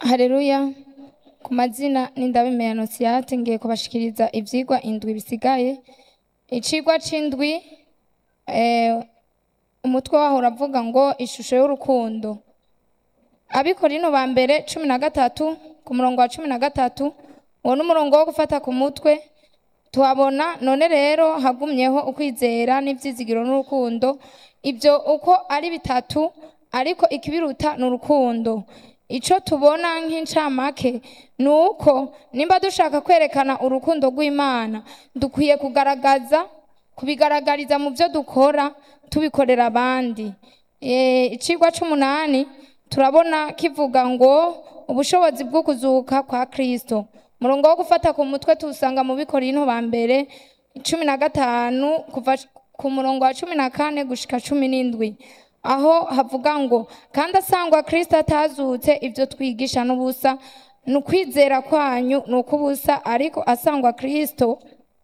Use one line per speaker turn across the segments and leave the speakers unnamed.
Haleluya ku mazina n'indabime ya Nosiate ngiye kubashikiriza ivyigwa indwi bisigaye icigwa c'indwi eh, umutwe waho uravuga ngo ishusho y'urukundo abikorino ba mbere cumi na gatatu ku murongo wa cumi na gatatu uwo n'umurongo wo gufata ku mutwe tuhabona none rero hagumyeho ukwizera n'ivyizigiro n'urukundo ibyo uko ari bitatu ariko ikibiruta ni urukundo ico tubona nk'incamake ni uko nimba dushaka kwerekana urukundo rw'imana dukwiye kugaragaza kubigaragariza mu byo dukora tubikorera abandi Eh, icigwa c'umunani turabona kivuga ngo ubushobozi bwo kuzuka kwa kristo umurongo wo gufata ku mutwe tuwusanga mu bikorinto ba mbere cumi na gatanu kuva ku murongo wa cumi na kane gushika cumi n'indwi aho havuga ngo kandi asangwa kristo atazutse ibyo twigisha n'ubusa ni ukwizera kwanyu ni ukubusa ariko asangwa kristo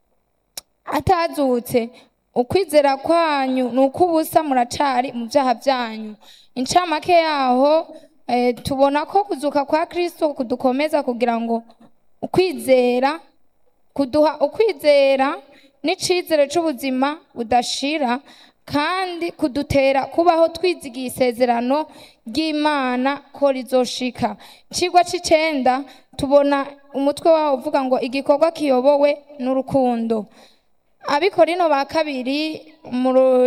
atazutse ukwizera kwanyu ni ukubusa muracari mu byaha byanyu incamake yaho eh, tubona ko kuzuka kwa kristo kudukomeza kugira ngo ukwizera kuduha ukwizera n'icizere c'ubuzima budashira kandi kudutera kubaho twizigiye isezerano ry'imana ko rizoshika icigwa c'icenda tubona umutwe wawo uvuga ngo igikorwa kiyobowe n'urukundo abikorino ba kabiri mu ru-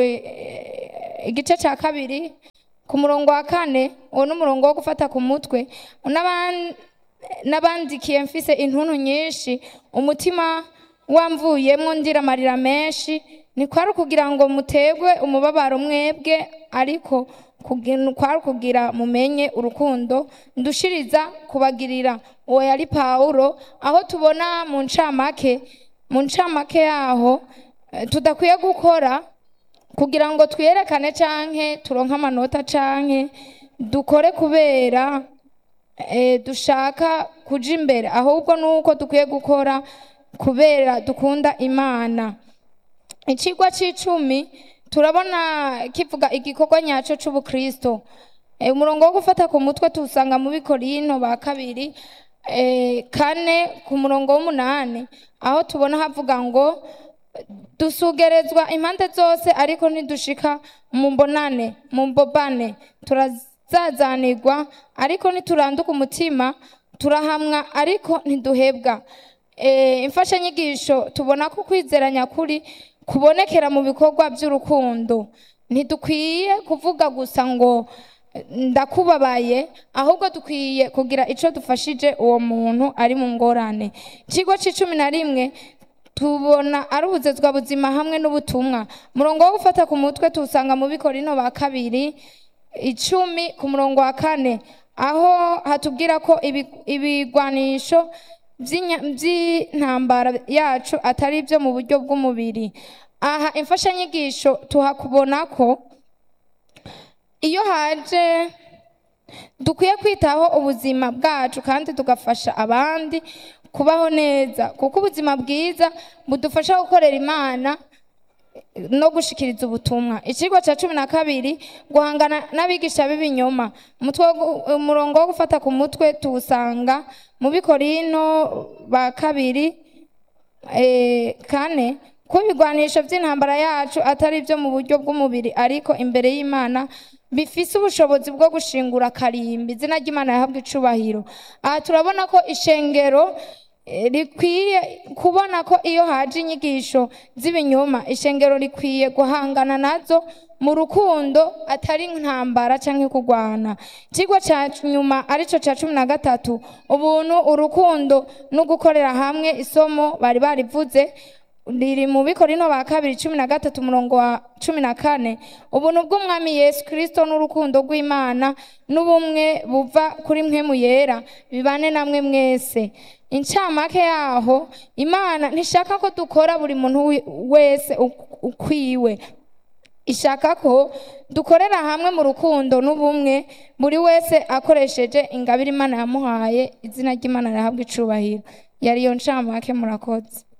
eh, igice ca kabiri ku murongo wa kane uwo n'umurongo wo gufata ku mutwe n'aban- n'abandikiye mfise intuntu nyinshi umutima wamvuyemwo ndira amarira menshi ni kwari ukugira ngo mutegwe umubabaro mwebwe ariko kugi- kwari ukugira mumenye urukundo ndushiriza kubagirira uwo yari pawulo aho tubona mu ncamake mu ncamake yaho eh, tudakwiye gukora kugira ngo twiyerekane canke turonke amanota canke dukore kubera eh, dushaka kuja imbere ahubwo nuko dukwiye gukora kubera dukunda imana icigwa c'icumi turabona kivuga igikorwa nyaco c'ubukristo Eh, umurongo wo gufata ku mutwe tuwusanga mu bikorinto ba kabiri eh, kane ku murongo w'umunani aho tubona havuga ngo dusugerezwa impande zose ariko ntidushika mu mbonane mu mbobane turazazanirwa ariko ntituranduka umutima turahamwa ariko ntiduhebwa Eh, imfashanyigisho tubona ko kwizera nyakuri kubonekera mu bikorwa by'urukundo ntidukwiye kuvuga gusa ngo eh, ndakubabaye ahubwo dukwiye kugira ico dufashije uwo muntu ari mu ngorane ikigo c'icumi na rimwe tubona ari ubuzezwa buzima hamwe n'ubutumwa umurongo wo gufata ku mutwe tuwusanga mu bikorino ba kabiri icumi ku murongo wa kane aho hatubwira ko ibi- ibigwanisho by'inya- by'intambara yacu atari ibyo mu buryo bw'umubiri aha imfashanyigisho tuhakubona ko iyo haje dukwiye kwitaho ubuzima bwacu kandi tugafasha abandi kubaho neza kuko ubuzima bwiza budufasha gukorera imana no gushikiriza ubutumwa ikigo cya cumi na kabiri guhangana n'abigisha b'ibinyoma umutwe wo gu- umurongo wo gufata ku mutwe tuwusanga mu bikorino ba kabiri eh, kane ko ibigwanisho by'intambara yacu atari ibyo mu buryo bw'umubiri ariko imbere y'imana bifise ubushobozi bwo gushingura karimbi izina ry'imana yahabwa icubahiro aha turabona ko ishengero eh, rikwiye kubona ko iyo haje inyigisho z'ibinyoma ishengero rikwiye guhangana nazo mu rukundo atari intambara canke kurwana ikigo ca nyuma arico ca cumi na gatatu ubuntu urukundo no gukorera hamwe isomo bari barivuze riri mu bikorino ba kabiri cumi na gatatu umurongo wa cumi na kane ubuntu bw'umwami yesu kirisito n'urukundo rw'imana n'ubumwe buva kuri mpemu yera bibane namwe mwese incamake yaho imana ntishaka ko dukora buri muntu wi- wese uk- ukwiwe ishaka ko dukorera hamwe mu rukundo n'ubumwe buri wese akoresheje ingabire imana yamuhaye izina ry'imana rihabwa icubahiro yari iyo ncamake murakoze